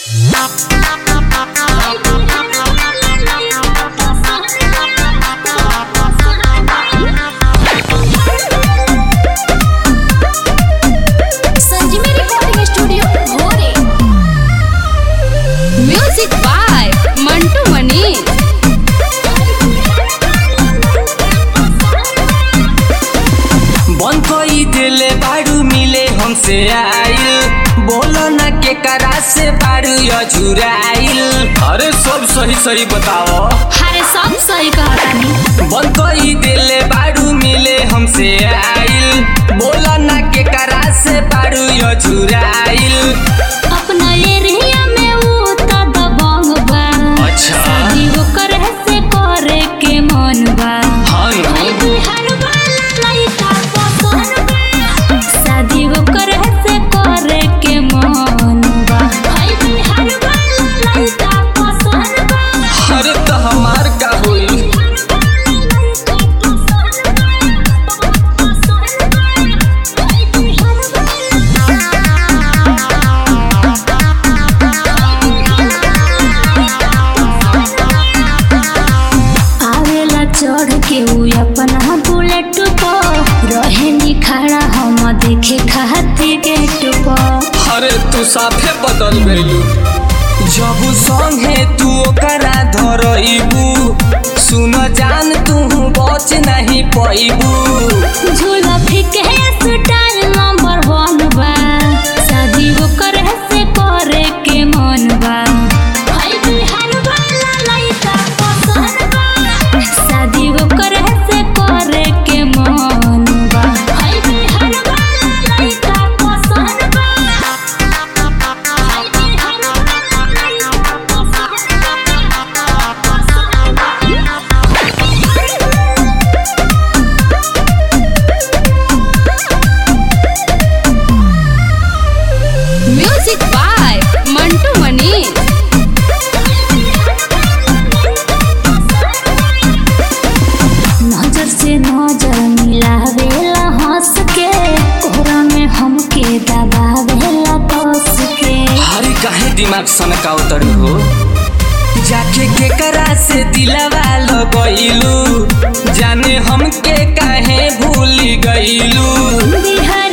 संजीवनी recording studio भोरे music by Mantu Mani बंद कोई दिले बाड़ू मिले हमसे आइल बोलो ना के करा से बाड़ू या झुराइल अरे सब सही सही बताओ हरे सब सही कहतानी बंद कोई दिले बाड़ू मिले हमसे आइल बोलो ना के करा से बाड़ू या झुराइल अपना एरिया में वो त दबंग बा अच्छा। शादी वो करे से करे के मन बा हाँ नो। भाई बिहार वाला लइका पसंद बा शादी वो करे से करे के मन बा भाई बिहार वाला लइका पसंद बा अरे तो हमार का होई आवेला चढ़ के उ अपना बुलेट पर रहे नी खड़ा हम देखे खाती गेट पर अरे तू साफे बदल गइलू जब संगे तू ओकरा धरइबू सुन जान तू बच नहीं पैबू झूला फिके स्टाइल नंबर वन बा शादी वो करे से करे के मन बा भाई बिहार वाला लइका पसंद बा शादी वो करे से करे के मन बा भाई बिहार वाला लइका पसंद बा भाई बिहार वाला लइका पसंद बा म्यूजिक बाय मंटू मनी नजर से नजर मिलावेला हंस के कोहरा में हमके दबावेला कस के हरी काहे दिमाग सनका उतर हो जाके केकरा से दिलवा लगइलू जाने हमके काहे भूल गइलू बिहार